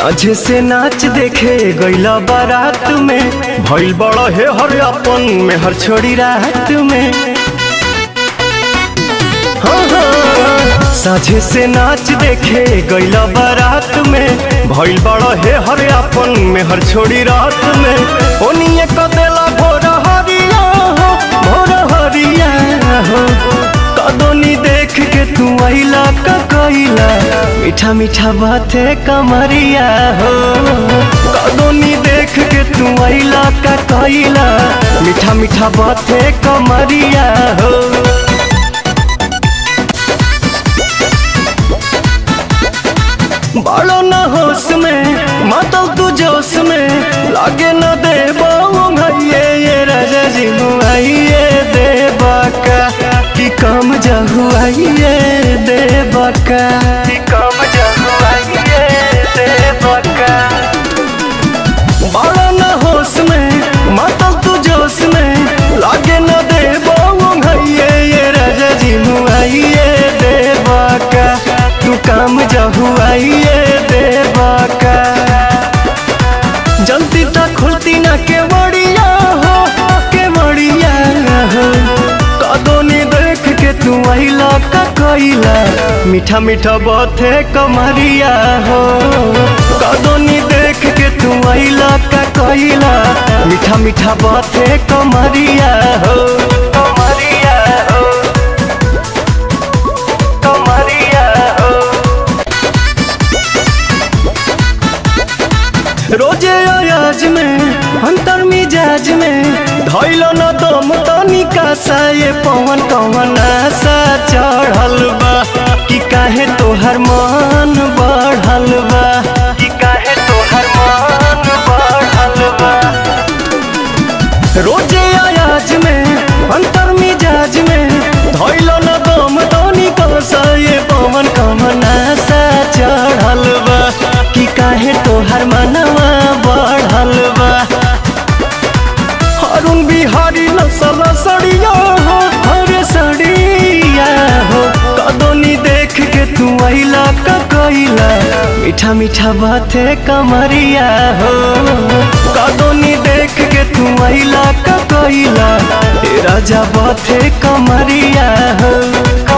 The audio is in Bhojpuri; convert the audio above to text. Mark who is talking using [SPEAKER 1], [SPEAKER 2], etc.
[SPEAKER 1] साझे से नाच देखे गईला बारात में भइल बड़ा हे हर अपन में हर छोड़ी रात में हाँ, हाँ। साझे से नाच देखे गईला बारात में भइल बड़ा हे हर अपन में हर छोड़ी रात में ओनिए कदेला भोर हरिया हो भोर हरिया हो कदोनी देख के तू आइला का कइला मीठा मीठा बाते कमरिया हो कदोनी देख के तू आइला का कइला मीठा मीठा बाते कमरिया हो बड़ो न होश में मातल तू जोश में लागे न दे भैये ये राजा जी मुआइए दे बाका कि कम जहुआइए दे बाका कि कम जहुआइए दे बाका बड़ो न होश में मातल तू जोश में लागे न दे भैये ये राजा जी मुआइए दे बाका तू काम जहुआइए दे बाका जल्दी तक खुलती ना के बड़िया हो के बड़िया हो कदोनी देख के तू आइला का कइला मीठा मीठा बाते कमरिया हो कदोनी देख के तू आइला का कइला मीठा मीठा बाते कमरिया हो कमरिया हो कमरिया हो रोजे अयाज में अंतर मिजाज में धैलो न दम तनिका सा ये पवन कवन आशा चढ़ल बा कि काहे तोहर मन बढ़ल बा कि काहे तोहर मन बढ़ल बा रोजे अयाज में अंतर मिजाज में धैलो न दम तनिका सा ये पवन कवन आशा चढ़ल बा कि काहे तोहर मनवा बढ़ल बा अरुण बिहारी नसल सड़िया हो हरे सड़िया हो कदोनी देख के तू आइला का कइला मीठा मीठा बाते कमरिया हो कदोनी देख के तू आइला का कइला ए राजा बाते कमरिया हो